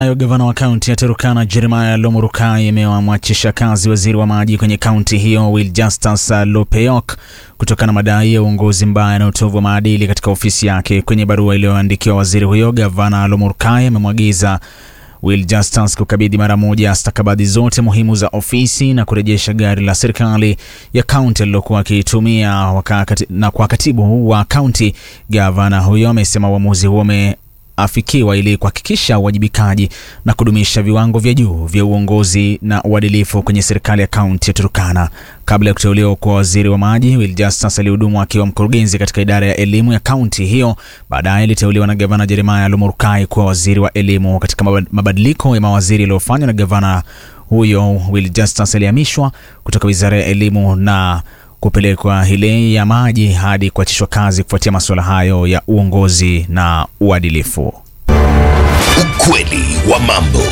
Nayo gavana wa kaunti ya Turkana Jeremiah Lomurukai amewamwachisha kazi waziri wa maji kwenye kaunti hiyo Will Justus Lopeyok kutokana na madai ya uongozi mbaya na utovu wa maadili katika ofisi yake. Kwenye barua iliyoandikiwa waziri huyo, gavana Lomurukai amemwagiza Will Justus kukabidhi mara moja stakabadhi zote muhimu za ofisi na kurejesha gari la serikali ya kaunti alilokuwa akiitumia na kwa katibu wa kaunti. Gavana huyo amesema uamuzi huo afikiwa ili kuhakikisha uwajibikaji na kudumisha viwango vya juu vya uongozi na uadilifu kwenye serikali ya kaunti ya Turkana. Kabla ya kuteuliwa kwa waziri wa maji, Will Justus alihudumu akiwa mkurugenzi katika idara ya elimu ya kaunti hiyo. Baadaye aliteuliwa na gavana Jeremiah Lomurukai kuwa waziri wa elimu. Katika mabadiliko ya mawaziri yaliyofanywa na gavana huyo, Will Justus alihamishwa kutoka wizara ya elimu na kupelekwa ile ya maji hadi kuachishwa kazi kufuatia masuala hayo ya uongozi na uadilifu. Ukweli wa mambo.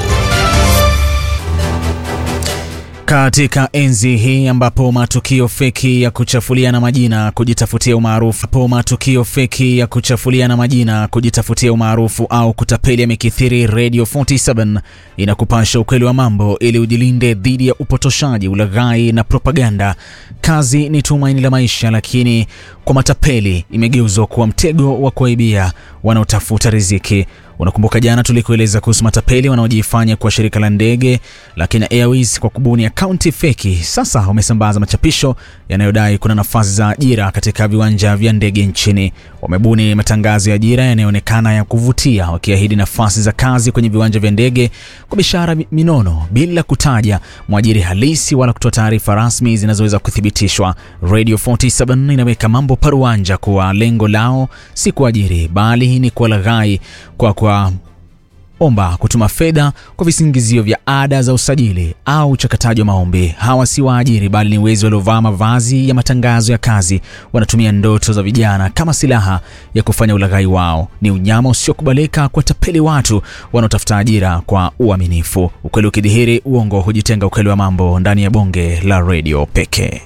Katika enzi hii ambapo matukio feki ya kuchafuliana majina kujitafutia umaarufu po matukio feki ya kuchafuliana majina kujitafutia umaarufu au kutapeli yamekithiri, Radio 47 inakupasha ukweli wa mambo ili ujilinde dhidi ya upotoshaji, ulaghai na propaganda. Kazi ni tumaini la maisha, lakini kwa matapeli imegeuzwa kuwa mtego wa kuaibia wanaotafuta riziki. Unakumbuka jana tulikueleza kuhusu matapeli wanaojifanya kwa shirika la ndege la Kenya Airways kwa kubuni akaunti feki. Sasa wamesambaza machapisho yanayodai kuna nafasi za ajira katika viwanja vya ndege nchini. Wamebuni matangazo ya ajira yanayoonekana ya kuvutia, wakiahidi nafasi za kazi kwenye viwanja vya ndege kwa bishara minono, bila kutaja mwajiri halisi wala kutoa taarifa rasmi zinazoweza kuthibitishwa. Radio 47 inaweka mambo paruanja kuwa lengo lao si kuajiri, bali ni kuwalaghai kwa kwa omba kutuma fedha kwa visingizio vya ada za usajili au uchakataji wa maombi. Hawa si waajiri bali ni wezi waliovaa mavazi ya matangazo ya kazi. Wanatumia ndoto za vijana kama silaha ya kufanya ulaghai wao. Ni unyama usiokubalika kuwatapeli watu wanaotafuta ajira kwa uaminifu. Ukweli ukidhihiri, uongo hujitenga. Ukweli wa mambo ndani ya bonge la redio pekee.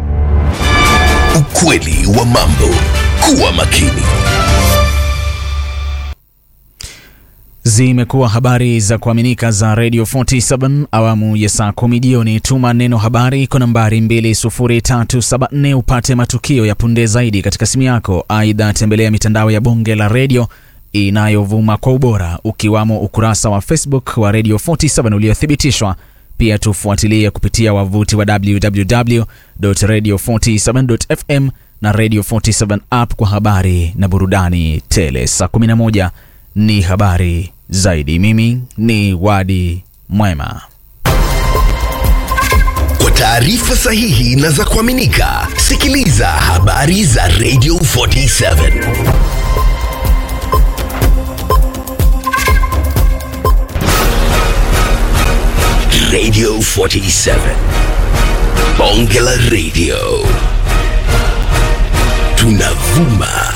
Ukweli wa mambo. Kuwa makini. Zimekuwa habari za kuaminika za Radio 47 awamu ya saa kumi jioni. Tuma neno habari kwa nambari 20374 upate matukio ya punde zaidi katika simu yako. Aidha, tembelea mitandao ya bonge la redio inayovuma kwa ubora ukiwamo ukurasa wa Facebook wa Radio 47 uliothibitishwa. Pia tufuatilie kupitia wavuti wa www.radio47.fm na Radio 47 app kwa habari na burudani tele. Saa 11 ni habari zaidi. Mimi ni Wadi Mwema. Kwa taarifa sahihi na za kuaminika, sikiliza habari za Radio 47 Radio 47 Bonge la Radio, tunavuma